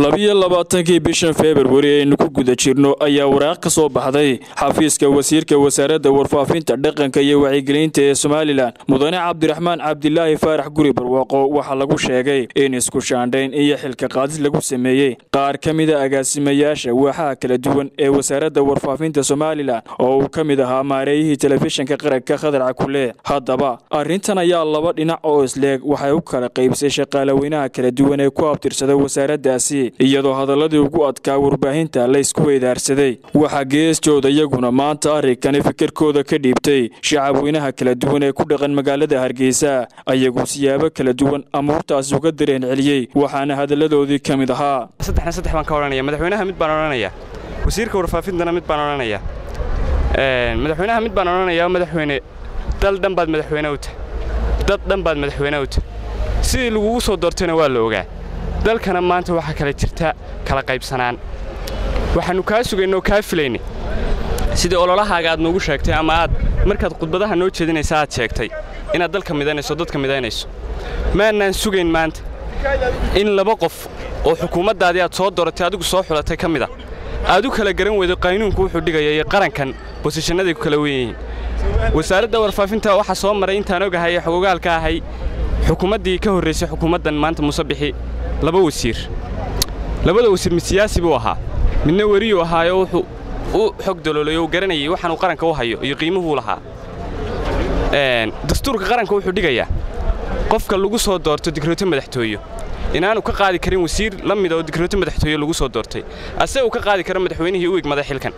labiyo labaatankii bishan februari aynu ku guda jirno ayaa waraaq ka soo baxday xafiiska wasiirka wasaaradda warfaafinta dhaqanka iyo wacyigelinta ee somalilan mudane cabdiraxmaan cabdilaahi faarax guri barwaaqo waxaa lagu sheegay in isku shaandhayn iyo xilka qaadis lagu sameeyey qaar ka mida agaasimayaasha waaxaha kala duwan ee wasaaradda warfaafinta somalilan oo uu ka mid ahaa maareeyihii telefishinka qaranka khadar cakule haddaba arrintan ayaa laba dhinac oo isleeg waxay u kala qaybsay shaqaalaweynaha kala duwan ee ku abtirsada wasaaraddaasi iyadoo hadaladii ugu adkaa warbaahinta la ysku weydaarsaday waxaa geestooda iyaguna maanta arrinkani fikirkooda ka dhiibtay shacabweynaha kala duwan ee ku dhaqan magaalada hargeysa ayagu siyaabo kala duwan amuurtaasi uga dareen celiyey waxaana hadalladoodii ka mid ahaa saddexna saddex baan ka odhanaya madaxweynaha mid baan odhanaya wasiirka warfaafintana mid baan odhanaya madaxweynaha mid baan odhanayaa madaxweyne dal dhan baad madaxweyne u tahay dad dhan baad madaxweyne u tahay sidii lagugu soo doortayna waa la ogaa dalkana maanta waxaa kala jirta kala qaybsanaan waxaannu kaa sugaynoo kaa filaynay sidii ololahaaga aad noogu sheegtay ama aad markaad khudbadaha noo jeedinaysa aad sheegtay inaad dalka midaynayso dadka midaynayso maannaan sugayn maanta in laba qof oo xukuumaddaadii aad soo dooratay adigu soo xulatay ka mid a aad u kala garan weydo qaynuunku wuxuu dhigaya iyo qarankan bosishannaday ku kala wen yihiin wasaaradda warfaafinta waxaa soo maray intaan ogahay ee xogogaalka ahay xukuumaddii ka horraysay xukuumaddan maanta muuse bixi laba wasiir labada wasiir mid siyaasi buu ahaa midna weriyuu ahaayo wuxuu u xog daloolayo uu garanayay waxaanuu qaranka u hayo iyo qiimuhuu lahaa dastuurka qaranka wuxuu dhigayaa qofka lagu soo doorto dikrooto madaxtooyo inaanu ka qaadi karin wasiir la mida oo dikrooto madaxtooye lagu soo doortay ase uu ka qaadi karo madaxweynihii u igmaday xilkan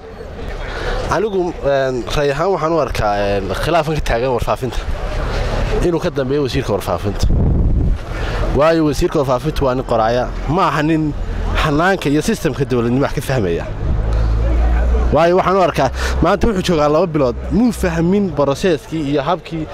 anigu ray ahaan waxaan u arkaa khilaafan ka taagan warfaafinta inuu ka dambeeyo wasiirka warfaafinta waayo wasiirka warfaafintu waa nin qoraaya ma aha nin xanaanka iyo sistamka dawladnimo wax ka fahmaya waayo waxaan u arkaa maanta wuxuu joogaa laba bilood muu fahmin broseeskii iyo habkii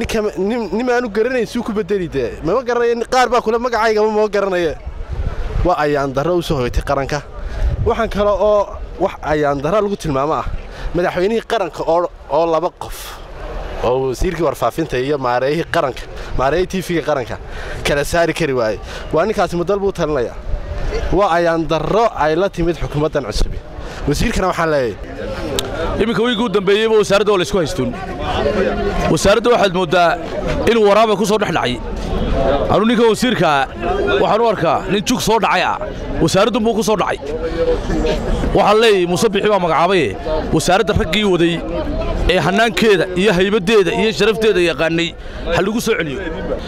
nimaanu garanayn suu ku bedeli dee mama garanaya qaar baa kule magacaygama mama garanaye waa ayaandarro u soo hoytay qaranka waxaan kale oo wax ayaandarra lagu tilmaamo ah madaxweynihii qaranka oo laba qof oo wasiirkii warfaafinta iyo maareeyihii qaranka maareeyihii tiifiga qaranka kala saari kari waaye waa ninkaasi mudal buu talinaya waa ayaandarro ay la timid xukuumaddan cusubi wasiirkana waxaan leeyahay iminka wiigii u dambeeyeyba wasaaradda waa laysku haystuun wasaaradda waxaad mooddaa inuu waraaba ku soo dhex dhacay anuu ninkan wasiirkaa waxaan u arkaa nin jug soo dhacay ah wasaaraddunbuu ku soo dhacay waxaan leeyahy muuse bixi baa magacaabaye wasaaradda raggii waday ee hannaankeeda iyo haybaddeeda iyo sharafteeda yaqaannay ha lagu soo celiyo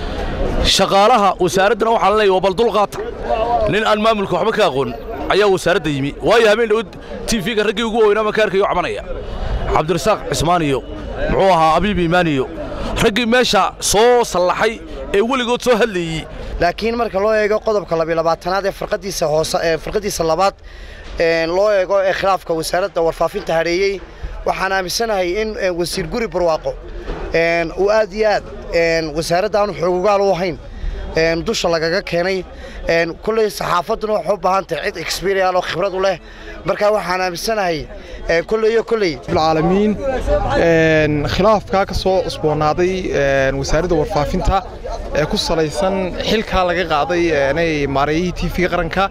shaqaalaha wasaaraddana waxaan leeyahy waa bal dulqaata nin aan maamulka waxba ka aqoon ayaa wasaaradda yimi waayo habeen dhow tiifiga raggii ugu weynaa makaarkayo cabanaya cabdirasaaq cismaan iyo muxuu ahaa abiib iimaan iyo raggii meesha soo sallaxay ee weligood soo hadlayey laakiin marka loo eego qodobka labyolabaatanaad ee farqadiisa hoose ee farqadiisa labaad loo eego ee khilaafka wasaaradda warfaafinta hadheeyey waxaan aaminsanahay in wasiir guri barwaaqo uu aad iyo aad wasaaradda aanu xoogogaal u ahayn dusha lagaga keenay kulley saxaafadduna waxay u baahan tahay cid exberial oo khibrad u leh markaa waxaan aaminsanahay kolleyo kolley alamiin khilaafkaa ka soo cusboonaaday wasaaradda warfaafinta ee ku salaysan xilkaa laga qaaday maareeyihii tiifiga qaranka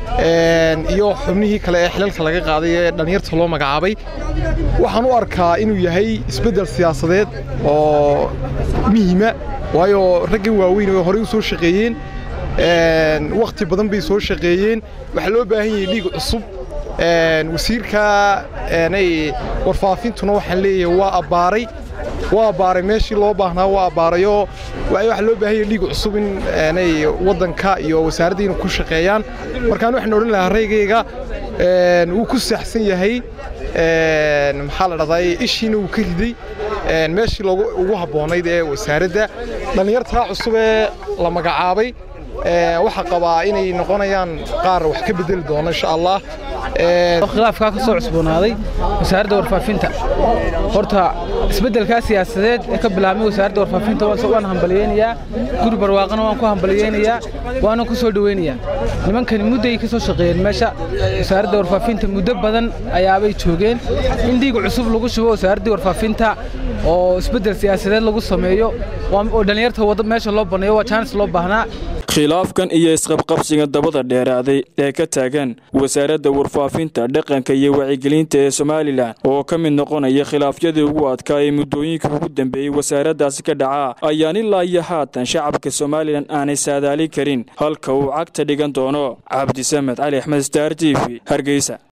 iyo xubnihii kale ee xilalka laga qaaday ee dhallinyarta loo magacaabay waxaan u arkaa inuu yahay isbeddel siyaasadeed oo muhiima waayo raggii waaweyn oo horey u soo shaqeeyeen wakhti badan bay soo shaqeeyeen waxaa loo baahan yahay dhiig cusub wasiirka warfaafintuna waxaan leeyahay waa abbaaray waa abbaaray meeshii loo baahnaa waa abbaarayoo waxaa loo baahan yahay dhiig cusub in waddanka iyo wasaaradda inay ku shaqeeyaan markaan waxaan odhan lahaa raygayga wuu ku saxsan yahay maxaa la dhahdaa ishiina wuu ka riday meeshii ugu habboonayd ee wasaaradda dhallinyartaa cusub ee la magacaabay waxaa qabaa inay noqonayaan qaar wax ka bedeli doono insha allah khilaafkaa ka soo cusboonaaday wasaaradda warfaafinta horta isbeddelkaa siyaasadeed ee ka bilaabmay wasaaradda warfaafinta waan hambaliyeynayaa guri barwaaqana waan ku hambaliyeynayaa waana ku soo dhoweynayaa nimankani mudday ka soo shaqeeyeen meesha wasaaradda warfaafinta muddo badan ayaabay joogeen in dhiig cusub lagu shubo wasaaraddii warfaafinta oo isbeddel siyaasadeed lagu sameeyo oo dhallinyarta wadda meesha loo banneeyo waa jaanis loo baahnaa khilaafkan iyo isqabqabsiga dabada dheeraaday ee ka taagan wasaaradda warfaafinta dhaqanka iyo wacyigelinta ee somalilan oo ka mid noqonaya khilaafyadii ugu adkaa ee muddooyinka ugu dambeeyey wasaaraddaasi ka dhacaa ayaan ilaa iyo haatan shacabka somalilan aanay saadaali karin halka uu cagta dhigan doono cabdisamed cali axmed star t v hargeysa